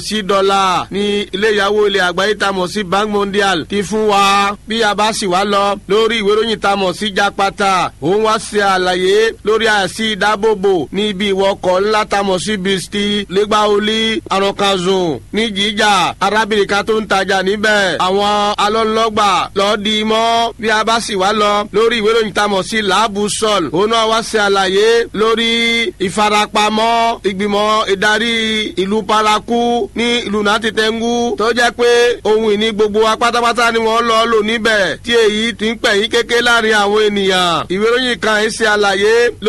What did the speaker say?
sí dọ́là ní ilé ìyàwó ilẹ̀ àgbáyé tá a mọ̀ sí bank mondial ti fún wa bí a bá sì wá lọ lórí ìwé ìròyìn tá a mọ̀ sí jápátá òun wá ṣe àlàyé lórí àìsí ìdábòbò ní ibi ìwọkọ̀ ńlá tá a mọ̀ sí bisti lẹ́gbàólí àrùnkànzùn ní jíjà arábìnrin kan tó ń tajà níbẹ̀ àwọn alọ́lọ́gbà lọ́ọ́ di mọ́ bí a bá sì wá lọ lórí ìwé ìròyìn tá a mọ̀ sí làábù sọ̀l òun náà wá ṣe àlàyé lórí ìfarapamọ́ ìgbìmọ̀ ìdarí ìlú paraku ní ìlú nàtìtẹ́ngú tó jẹ́ pé ohun ìní gbogbo wa pátápátá ni wọ́n lọ lò níbẹ̀ tí èyí ti ń pẹ̀yìn kéke láàrin àwọn ènìyàn ìwé ìròyìn kan ń ṣe àlàyé